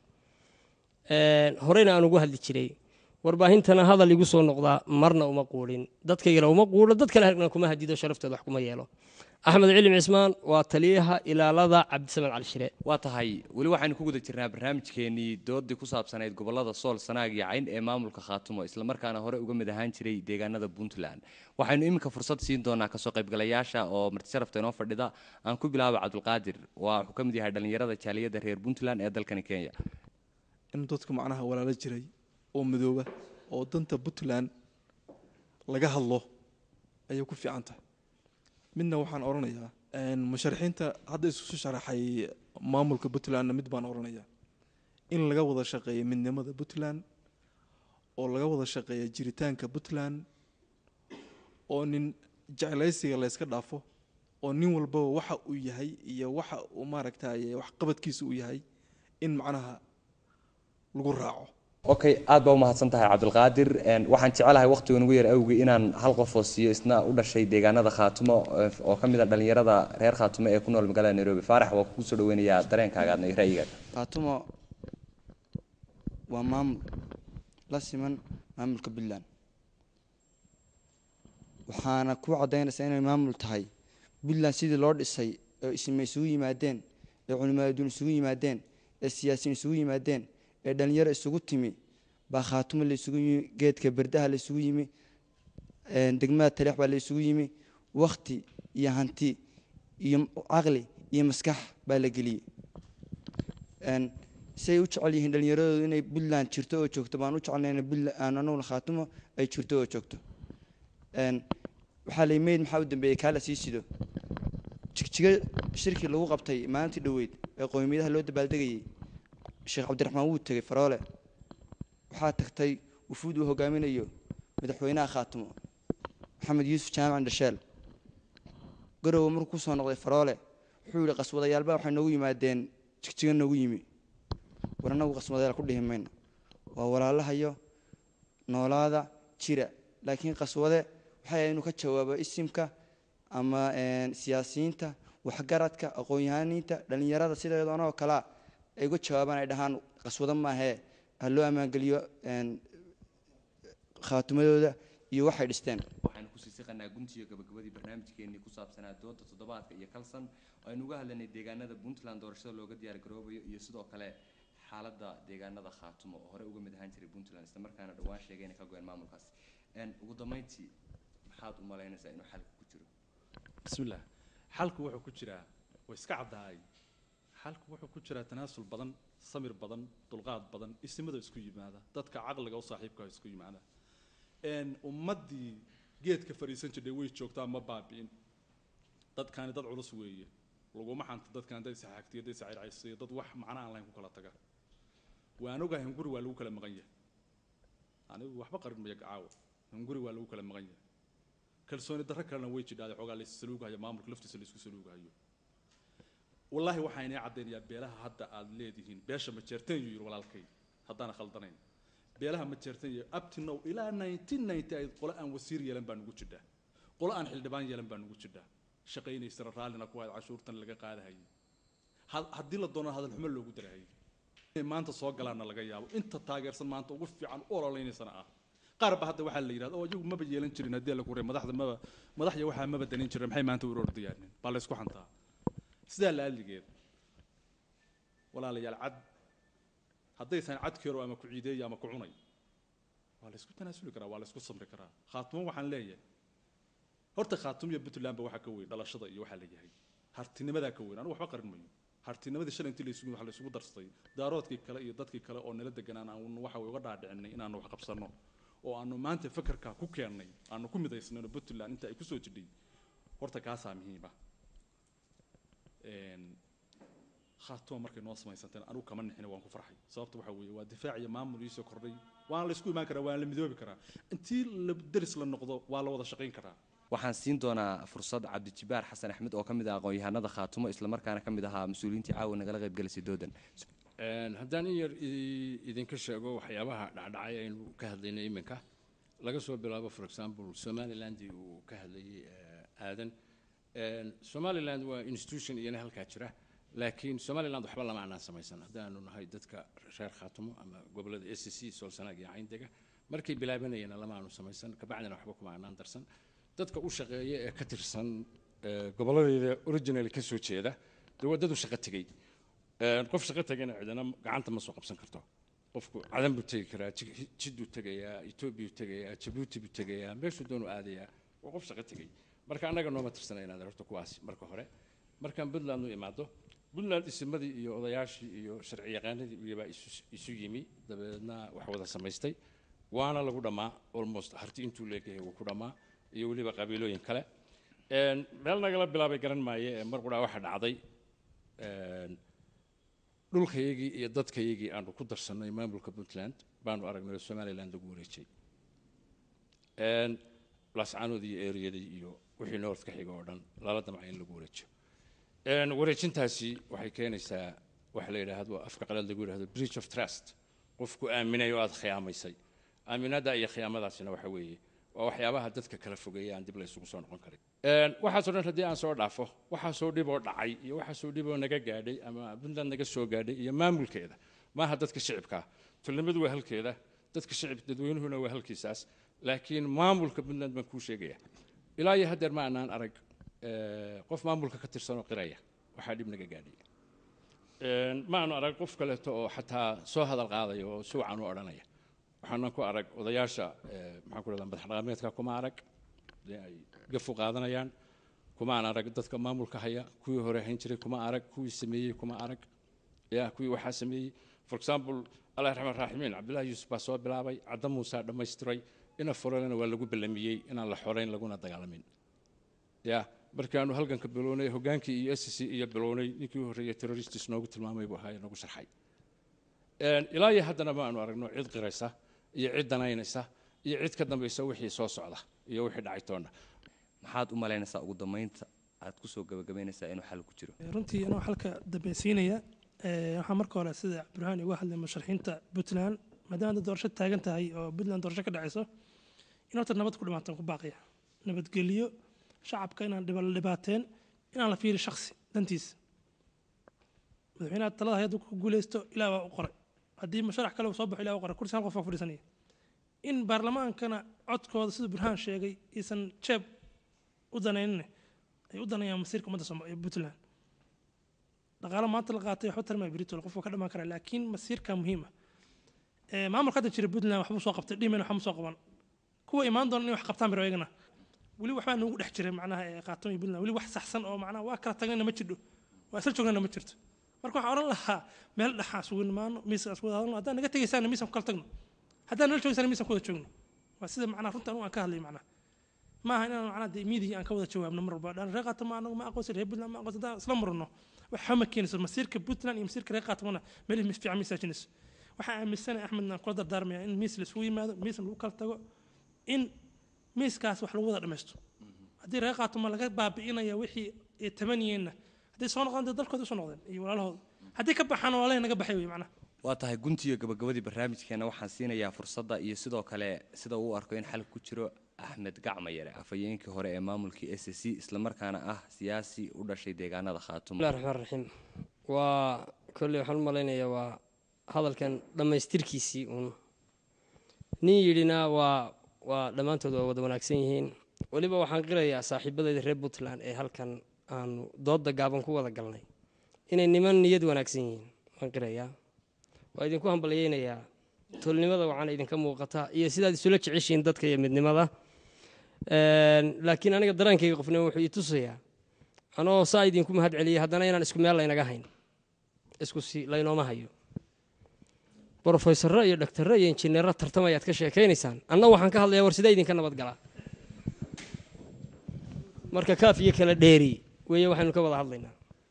Een, horeyna aan ugu hadli jiray warbaahintana hadal igu soo noqdaa marna uma quudhin dadkaygana uma quudho dad kale hargna kuma hadido sharaftooda wax kuma yeelo axmed cilim cismaan waa taliyaha ilaalada cabdisamed cali shire waa tahay weli waxaynu ku guda jirnaa barnaamijkeenii doodii ku saabsanayd gobolada sool sanaag iyo cayn ee maamulka khaatumo islamarkaana hore uga mid ahaan jiray deegaanada puntland waxaynu iminka fursad siin doonaa kasoo qaybgalayaasha oo marti sharafta inoo fadhida aan ku bilaaba cabdulqaadir waa wuxuu ka mid yahay dhallinyarada jaaliyadda reer puntland ee dalkani kenya in dadku macnaha walaalo jiray oo madooba oo danta puntland laga hadlo ayay ku fiican tahay midna waxaan odhanayaa een, musharaxiinta hadda isusu sharaxay maamulka puntlandna mid baan odhanayaa in laga wada shaqeeyo midnimada puntland oo laga wada shaqeeya jiritaanka puntland oo nin jeclaysiga layska dhaafo oo nin walbaba waxa uu yahay iyo waxa uu maaragtaye waxqabadkiisa uu yahay in macnaha lagu raaco okay aad baa umahadsan tahay cabdulqaadir Een, waxaan jecelahay waqtiga nugu yar awgi inaan hal qof oo siiyo isna u dhashay deegaanada khaatumo eh, oo ka mid a dhallinyarada reer khaatumo ee ku nool magaalada nairobi faarax waa kugu soo dhaweynayaa dareenkaaga adna iyo ra'yigaaga khaatumo waa maamul la siman maamulka puntland waxaana ku caddaynaysaa inay maamul tahay puntland sidii loo dhisay ee isma isugu yimaadeen ee culimaaduun isugu yimaadeen ee siyaasiyiin isugu yimaadeen ee dhalinyaro isugu timi baa khaatumo la isugu yimi geedka berdaha la isugu yimi een, degmada taleex baa la isugu yimi wakti iyo hanti iyo caqli iyo maskax baa la geliyey een, say u jecel yihiin dhalinyaradoodu inay puntland jirto oo joogto baan u jecelnayna puntland anaguna khaatumo ay jirto oo joogto een, waxaa la meyd maxaa u dambeeyey kaa la sii sido jigjiga shirkii lagu qabtay maalintii dhoweyd ee qowmiyadaha loo dabaaldegayey sheekh cabdiraxmaan wuu tegey faroole waxaa tagtay wufuud uu hogaaminayo madaxweynaha khaatumo maxamed yuusuf jaamac dhasheel garowe markuu kusoo noqday faroole wuxuu yihi qaswadayaalba waxay noogu yimaadeen jigjiga noogu yimi war annagu qaswadayaal ku dhihi mayno waa walaalahayo noolaada jira laakiin qaswade waxay ahayd inuu ka jawaabo isimka ama een, siyaasiyiinta waxgaradka aqoon-yahaniinta dhalinyarada sideedoona oo kalea ay uga jawaabaan ay dhahaan qaswado maahee ha loo ammaangeliyo een, khaatumadooda iyo waxay dhisteen waxaynu kusii siqanaa guntiga gabagabadii barnaamijkeenii ku saabsanaa dooda toddobaadka iyo kalsan aynu uga hadlanay deegaanada puntland doorashada looga diyaar garoobayo iyo sidoo kale xaaladda deegaanada khaatumo oo hore uga mid ahaan jiray puntland isla markaana dhowaan sheegay inay ka go-een maamulkaasi Een, ugu dambeyntii maxaad u malaynaysaa inuu xalka ku jiro bismillaah xalku wuxuu ku jiraa way iska caddahay xalku wuxuu ku jiraa tanaasul badan samir badan dulqaad badan isimada isku yimaada dadka caqliga u saaxiibka ah isku yimaada een ummaddii geedka fadhiisan jirtay way joogtaa ma baabi'in dadkaani dad culus weeye laguma xanta dadkan dad isaxaagtiyo dad iscircaysiyo dad wax macna aan lahayn ku kala taga waan ogahay hunguri waa lagu kala maqan yahay anigu waxba qarin maya caawa hunguri waa lagu kala maqan yahay kalsooni darro kalena way jidhaade xoogaa lays saluugahayo maamulka laftiisa laysku saluugahayo wallaahi waxaa inay caddaynayaa beelaha hadda aad leedihiin beesha ma jeerteen yuu yidhi walaalkay haddaana khaldanayn beelaha ma jeerteen iyo up to now ilaa 1990 ay qole aan wasiir yeelan baa nugu jidhaa qolo aan xildhibaan yeelan baa nugu jidha shaqaynaysana raallina ku hayd cashuurtan laga qaadahayay had- haddii la doono hadal xumo loogu darahayay inay maanta soo galaana laga yaabo inta taageersan maanta ugu fiican u ololeynaysana ah qaar ba hadda waxaa la yidhahda oo iyagu maba yeelan jirin haddii la kuray madaxda maba madaxya waxaa maba danin jirin maxay maanta u ordayaanin baa la isku xantaa sidaa la adligeed walaalayaal cad haddaysan cadkeero ama ku ciideeya ama ku cunay waa la isku tanaasuli karaa waa la isku samri karaa khaatumo waxaan leeyahay horta khaatum iyo puntlandba waxaa ka weyn dhalashada iyo waxaa la yahay hartinimadaa ka weyn anu waxba qarin mayo hartinimadii shalay intii laysugu waxa laysugu darsatay daaroodkii kale iyo dadkii kale oo nala deganaan aanu waxa uga dhaadhicinay inaanu wax qabsanno oo aanu maanta fakarkaa ku keennay aanu ku midaysnayno puntland inta ay kusoo jidhay horta kaasaa muhiima khaatuma markay noo samaysanteen anugu kama nixina waan ku farxay sababta waxa weeye waa difaac iyo maamul iisoo kordhay waana la isku imaan karaa waana la midoobi karaa intii la deris la noqdo waa la wada shaqayn karaa waxaan siin doonaa fursad cabdijibaar xasan axmed oo ka mid ah aqoon-yahanada khaatumo islamarkaana ka mid ahaa mas-uuliyiintii caawa nagala qaybgelisay doodan Een, haddaan in yar i- idinka sheego waxyaabaha dhacdhacay aynu ka hadlaynay iminka laga soo bilaabo for example somaliland uu ka hadlayay eh, aadan Een, somaliland waa institution iyana halkaa jira laakiin somaliland waxba lama anaan samaysan haddaanu nahay dadka reer khaatumo ama gobolada s c soolsanaag iyo cayndega markay bilaabanayeen lama aanu samaysan kabacdina waxba kuma anaan darsan dadka u shaqeeya ee ka tirsan eh, goboladeeda originally ka soo jeeda dee waa dad u shaqo tegey Een, qof shaqo tagayna cidina gacanta ma soo qabsan karto qofku cadan buu tegi karaa Ji- jiduu tegayaa etoobiya tegayaa jabuuti buu tegayaa meeshuu doonu aadayaa waa qof shaqo tegey marka annaga nooma tirsana inaad horta kuwaasi marka hore markaan puntland u imaado puntland isimadii iyo odayaashii iyo sharci yaqaanadii iyabaa isu isu yimi dabeedna wax wada samaystay waana lagu dhammaa almost harti intuu leegahay wuu ku dhammaa iyo weliba qabiilooyin kale Een, meel nagala bilaabay garan maaye ee mar quraa waxa dhacday een, dhulkayagii iyo dadkayagii aanu ku darsannay maamulka puntland baanu aragnay oo somaliland lagu wareejiyey Een, lascaanood iyo eriyadii iyo wixii north ka xiga oo dhan lala damcay in lagu wareejiyo Een, wareejintaasi waxay keenaysaa waxa la yidhaahdo afka qalaad lagu yidhahdo breach of trust qofku aaminay oo aad khiyaamaysay aaminada iyo khiyaamadaasina waxa weeye waa waxyaabaha dadka kala fogeeya aan dib la isugu soo noqon karin Een, waxaasoo dhan haddii aan soo dhaafo waxaasoo dhib oo dhacay iyo waxaasoo dhib oo naga gaadhay ama puntland naga soo gaadhay iyo maamulkeeda maaha dadka shicibka tulnimadu waa halkeeda dadka shicib dadweynuhuna waa halkiisaas laakiin maamulka puntland baan kuu sheegaya ilaa iyo haddeer ma anaan arag eh, qof maamulka ka tirsanoo qiraya waxaa dhib naga gaadhay Een, ma aanu arag qof kaleeto oo xataa soo hadal qaadaya oo si wacan u odhanaya waxaanan ku arag odayaasha eh, maxaan ku rahdaa madax dhaqameedka kuma arag dee ay gafu qaadanayaan kuma aan arag dadka maamulka haya kuwii hore hayn jiray kuma arag kuwii sameeyey kuma arag ya kuwii waxaa sameeyey for example allah raxmaan raaximiin cabdullaahi yuusuf baa soo bilaabay cadda muusaa dhammaystiray ina furalena waa lagu ballamiyey inaan la xorayn laguna dagaalamin ya markaanu halganka bilownay hogaankii iyo SSC iyo bilownay ninkii u horreeyay terroristis noogu tilmaamay buu ahaa ee nagu sharxay Een, ilaa iyo haddana ma aanu aragno cid qiraysa iyo cid danaynaysa iyo cid ka dambaysa wixii soo socda iyo wixii dhacay toona maxaad u malaynaysaa ugu dambeynta aad kusoo gabagabaynaysaa inuu xal ku jiro runtii anoo halka dambaysiinaya eh, waxaa marka hore sida cabdiraxmaan uga hadlay musharaxiinta puntland maadaama dad doorasho taagan tahay oo puntland doorasho ka dhacayso in horta nabad ku dhimaataan ku baaqaya nabadgelyo shacabka inaan dhiba- la dhibaateen inaan la fiiri shaksi dantiisa madaxweynaha talada hay-adda ku guuleysto ilaah waa u qoray haddii musharax kale uu soo baxo ilaah u qoray kursi hal qof baa fadhiisanaya in baarlamaankana codkooda sida burhaan sheegay iisan jeeb u danaynin ay u danayaan masiirka ummadda Sooma- ee puntland dhaqaalo maanta la qaatay waxba tarmaya britol qofka ka dhamaan karaa laakiin masiirka muhiima maamulka hadda jira puntland waxbuu soo qabtay dhimen waxba ma soo qaban kuwa imaan doona inay wax qabtaan biro iyagana weli waxbaa noogu dhex jiray macnaha ee qaatamo iyo puntland weli wax saxsan oo macnaha waa kala tagnayna ma jidho waa isla joognana ma jirto marka waxaan odhan lahaa meel dhexaa isugu nimaano miiska isku wada hadalno haddaan naga tegaysaana miisaan ku kala tagno haddaan nala joogaysana miisaan ku wada joogno waa sida macnaha runta anu aan ka hadlay macnaha maaha inaan macnaha dee miidiga aan ka wada jawaabno mar walba dhan reer qaatamo anagu ma aqoonsan reer puntland ma aqoonsan haddaan isla marno waxa ma keenayso masiirka puntland iyo masiirka reer qaatamona meel fiican miisaajinayso waxaan aaminsanahay axmedna aan kula dardaarmaya in miis laisugu yimaado miisna lagu kala tago in miiskaas wax lagu wada dhammaysto haddii reer qaatamo laga baabi'inaya wixii ay tabaniyeenna hadday soo noqdaan dee dalkooda usoo noqdeen iyo walaalahooda haddii ka baxaan walaalahay naga baxay wey macnaha waa tahay guntiyo gabagabadii barnaamijkeena waxaan siinayaa fursadda iyo sidoo kale sida uu u arko in xal ku jiro axmed gacmayare afhayeenkii hore ee maamulkii s c islamarkaana ah siyaasi u dhashay deegaanada khaatumo bismillahi raxmaan raxiim waa kolley waxaan u malaynayaa waa hadalkan dhammaystirkiisii uun nin yidhina waa waa dhammaantood waa wada wanaagsan yihiin weliba waxaan qirayaa saaxiibadayda reer puntland ee halkan aanu doodda gaaban ku wada galnay inay niman niyad wanaagsan yihiin waan qirayaa waa idinku hambalyeynayaa tolnimada waxaana idinka muuqata iyo sidaad isula jeceshihiin dadka iyo midnimada laakiin aniga daraankayga qofnimo wuxuu ii tusayaa anoo saa idinku mahad celiyay haddana inaan isku meel laynaga hayn isku si laynooma hayo brofesorro iyo dhaktarro iyo injineerro tartamayaad ka sheekaynaysaan anna waxaan ka hadlayaa war sidee idinka nabadgalaa marka kaaf iyo kala dheeri weeye waxaynu ka wada hadlaynaa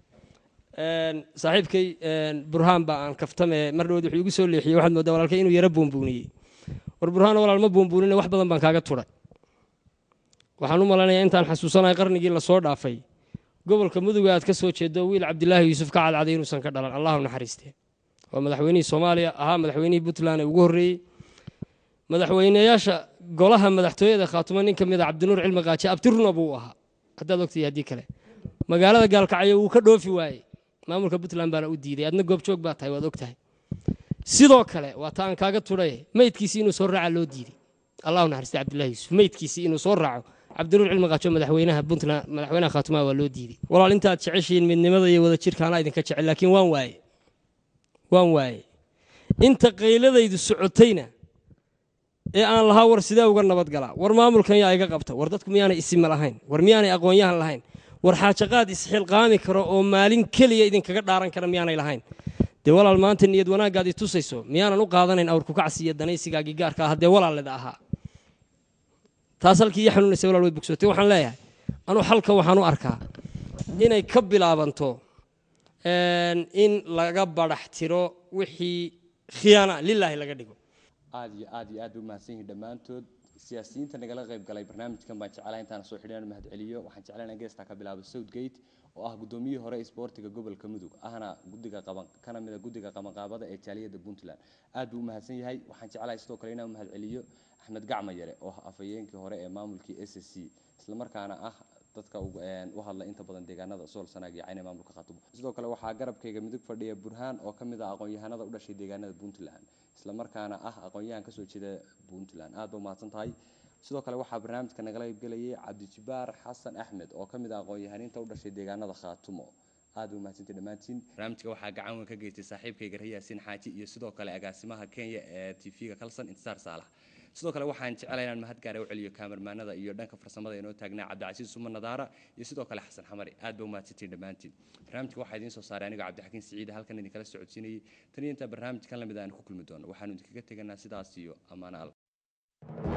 saaxiibkay burhaan baa aan kaftame mar dhawood wuxuu igu soo leexiyey waxaad moodaa walaalkay inuu yaro buunbuuniyey war burhaan walaal ma buunbuunina wax badan baan kaaga turay waxaan u malaynayaa intaan xasuusanahay qarnigii lasoo dhaafay gobolka muduga aad ka soo jeedo wiil cabdilaahi yuusuf ka cadcaday inuusan ka dhalan allahu naxariiste waa madaxweynihii soomaaliya ahaa madaxweynihii puntland ee ugu horreeyey madaxweyneyaasha golaha madaxtooyada khaatumo nin ka mid a cabdinuur cilmi qaaji abtiruna buu ahaa haddaad ogtay haddii kale magaalada gaalkacyo wuu ka dhoofi waayey maamulka puntland baana u diiday adna goobjoog baa tahay waad og tahay sidoo kale waa ta aan kaaga tudhay meydkiisii inuu soo raaca loo diiday allahu naxariiste cabdillahi yuusuf meydkiisii inuu soo raaco cabdinuur cilmi qaajo madaxweynaha puntland madaxweynaha khaatumaha waa loo diiday walaal intaad jeceshihiin midnimada iyo wada jirka anaa idinka jecel laakiin waan waaye waan waaye inta qayladaydu socotayna ee aan lahaa war sidee uga nabadgalaa war maamulkan yaa iga qabta war dadku miyaanay isima lahayn war miyaanay aqoonyahan lahayn war xaajaqaad isxilqaami karo oo maalin keliya idinkaga dhaaran kara miyaanay lahayn dee walaal maanta niyad wanaagaad i tusayso miyaanan u qaadanayn awrkukacsi iyo danaysigaagii gaarka ah haddee walaaleda ahaa taas halkii iyo xanuunaysa walaal way bogsootay waxaan leeyahay anuu xalka waxaan u arkaa inay ka bilaabanto in laga badax tiro wixii khiyaana lilaahi laga dhigo aad iyo aad iyo aad bay umahadsan yihiin dhammaantood siyaasiyiinta nagala qayb galay barnaamijkan baan jeclahay intaan soo xidhan mahad celiyo waxaan jeclahay inaan geestaa ka bilaabo southgate oo ah gudoomiyihii hore isboortiga gobolka mudug ahna gudiga qaban kana mid a guddiga qabanqaabada ee jaaliyadda puntland aad buu u mahadsan yahay waxaan jeclahay sidoo kale inaan mahad celiyo axmed gacmayare oo ah afhayeenkii hore ee maamulkii s c islamarkaana ah dadka u hadla inta badan deegaanada sool sanaag iyo cayne maamulka khaatumo sidoo kale waxaa garabkayga midug fadhiya burhaan oo ka mid ah aqoon-yahanada u dhashay deegaanada puntland islamarkaana ah aqoon-yahan kasoo jeeda puntland aad ba umahadsan tahay sidoo kale waxaa barnaamijka nagala qaybgelayay cabdijibaar xasan axmed oo ka mid ah aqoon-yahaniinta u dhashay deegaanada khaatumo aad ba umahadsantay dhammaantiin barnaamijka waxaa gacan weyn ka geystay saaxiibkayga rayaasin xaaji iyo sidoo kale agaasimaha kenya ee tv-ga kalsan intisaar saalax sidoo kale waxaan jecelahay inaan mahad gaara u celiyo kaamermaanada iyo dhanka farsamada inoo taagnaa cabdicasiis suma nadaara iyo sidoo kale xasan xamari aad ba umahadsantiin dhammaantiin barnaamijka waxaa idiin soo saaray anigoo cabdixakiin siciide halkan idinkala socodsiinayay tan iyo intaa barnaamijkan lamid aan ku kulmi doono waxaanu idinkaga teganaa sidaas iyo ammaano al